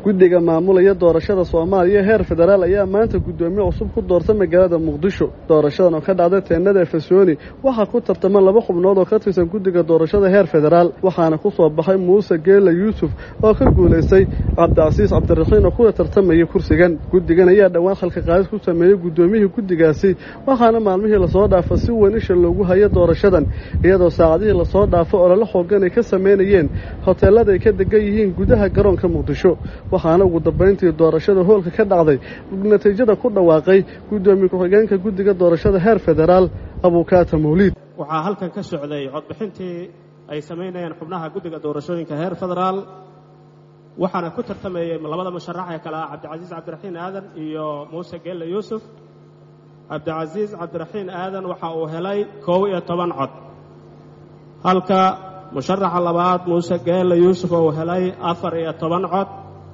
guddiga maamulaya doorashada soomaaliya heer federaal ayaa maanta guddoomiye cusub ku doorta magaalada muqdisho doorashadan oo ka dhacday teenada efesoni waxaa ku tartama laba xubnood oo ka tirsan guddiga doorashada heer federaal waxaana ku soo baxay muuse geela yuusuf oo ka guulaystay cabdicasiis cabdiraxiin oo kula tartamaya kursigan guddigan ayaa dhowaan khalka qaadis ku sameeyey guddoomiyihii guddigaasi waxaana maalmihii lasoo dhaafa si weyn isha loogu hayo doorashadan iyadoo saacadihii lasoo dhaafo olole xoogan ay ka samaynayeen hoteellada ay ka degan yihiin gudaha garoonka muqdisho waxaana ugu dambayntii doorashada hoolka ka dhacday natiijada ku dhawaaqay guddoomiye ku-xigeenka guddiga doorashada heer federaal abuukaata mawliid waxaa halkan ka socday codbixintii ay samaynayeen xubnaha guddiga doorashooyinka heer federaal waxaana ku tartamayey labada musharax ee kale ah cabdicasiis cabdiraxiin aadan iyo muuse geelle yuusuf cabdicasiis cabdiraxiin aadan waxa uu helay kow iyo toban cod halka musharaxa labaad muuse geelle yuusuf uu helay afar iyo toban cod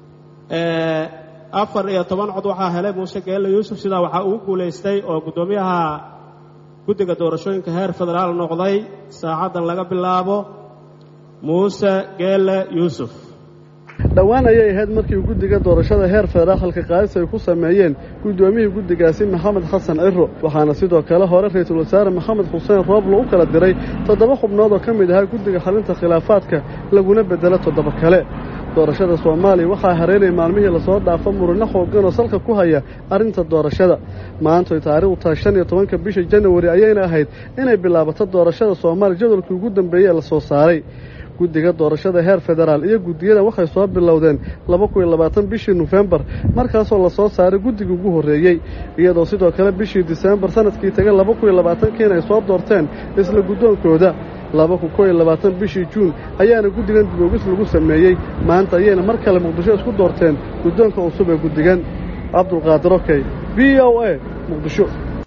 afar iyo toban cod waxaa helay muuse geelle yuusuf sidaa waxaa ugu guulaystay oo guddoomiyaha guddiga doorashooyinka heer federaal noqday saacaddan laga bilaabo muuse geelle yuusuf dhowaan ayay ahayd markii guddiga doorashada heer federaal halka qaadis ay ku sameeyeen guddoomiyihii guddigaasi maxamed xasan ciro waxaana sidoo kale hore ra-iisul wasaare maxamed xuseen rooblo u kala diray toddoba xubnood oo ka mid ahaa guddiga xalinta khilaafaadka laguna beddelo toddoba kale doorashada soomaaliya waxaa hareynaya maalmihii lasoo dhaafo murino xoogan oo salka ku haya arrinta doorashada maantoy taariikhdu tahay shan iyo tobanka bisha janawari ayayna ahayd inay bilaabato doorashada soomaaliya jadwalkii ugu dambeeyey ee lasoo saaray guddiga doorashada heer federaal iyo guddiyada waxay soo bilowdeen laba kun iyo labaatan bishii nofembar markaasoo lasoo saaray guddigii ugu horreeyey iyadoo sidoo kale bishii diseembar sanadkii tegay laba kun iyo labaatankiina ay soo doorteen isla guddoonkooda laba kun koo iyo labaatan bishii juun ayaana guddigan diboogis lagu sameeyey maanta ayayna mar kale muqdisho isku doorteen guddoonka cusub ee guddigan cabdulqaadir okey v o a muqdisho